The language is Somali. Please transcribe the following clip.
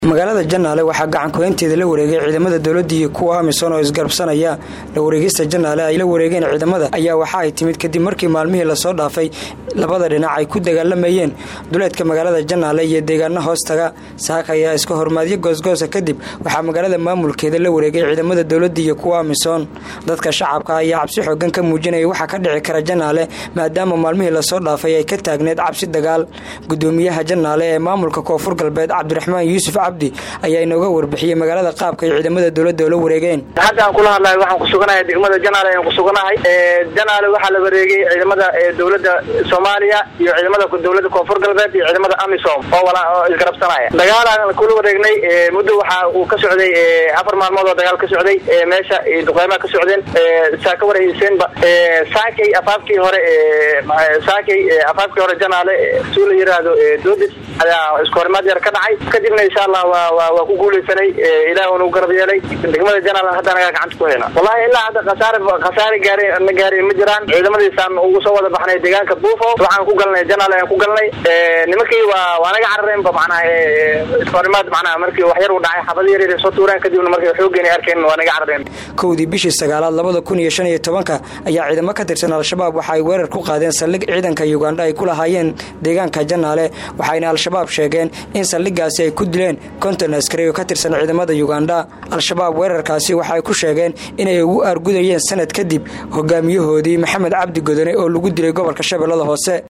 magaalada janaale waxaa gacankuhaynteeda la wareegay ciidamada dowladda iyo kuwa amisom oo isgarabsanaya la wareegista janaale ay la wareegeen ciidamada ayaa waxa ay timid kadib markii maalmihii lasoo dhaafay labada dhinac ay ku dagaalamayeen duleedka magaalada janaale iyo deegaana hoostaga saaka ayaa iska hormaadyo goosgoosa kadib waxaa magaalada maamulkeeda la wareegay ciidamada dowladda iyo kuwa amisom dadka shacabka ayaa cabsi xoogan ka muujinaya waxaa ka dhici kara janaale maadaama maalmihii lasoo dhaafay ay ka taagneed cabsi dagaal gudoomiyaha janaale ee maamulka koonfur galbeed cabdiraxmaan yuusuf cabdi ayaa inooga warbixiyey magaalada qaabka ay ciidamada dowladda oola wareegeen hadda aan kula hadlahay waxaan kusuganahay degmada janaale ayaan kusuganahay janaale waxaa la wareegay ciidamada dowladda soomaaliya iyo ciidamada dowladda koonfur galbeed iyo ciidamada amisom oo oo isgarabsanaya dagaalaan kula wareegnay muddo waxa uu ka socday afar maalmood oo dagaal ka socday meesha duqeymaha ka socdeen saa ka warhayseenba saakay afaafkii hore saakay afaafkii hore janaale suu la yiraahdo doodis ayaa isku horimaad yar ka dhacay kadibna insha allah waa ku guuleysanay ilaah nu garab yeelay degmada janaal hadda nagaa gacanta ku hayna wallahi ilaa hadda khasaare khasaare gaare na gaareen ma jiraan ciidamadiisaan ugu soo wada baxnay deegaanka buufo waxaan ku galnay janaal ayaan ku galnay nimankii waa waa naga carareenba macnaha iskahorimaad macnaha markii wax yar uu dhacay xabad yar yar soo tuureen kadibna markay xoogeen arkeen waa naga carareen kowdii bishii sagaalaad labada kun iyo shan iyo tobanka ayaa ciidamo ka tirsan al-shabaab waxa ay weerar ku qaadeen saldhig ciidanka yugandha ay ku lahaayeen deegaanka janaale waxayna al-shabaab sheegeen in saldhigaasi ay ku dileen konton askari oo ka tirsan ciidamada yugandha al-shabaab weerarkaasi waxaay ku sheegeen inay ugu aargudayeen sanad kadib hogaamiyahoodii maxamed cabdi godone oo lagu dilay gobolka shabeellada hoose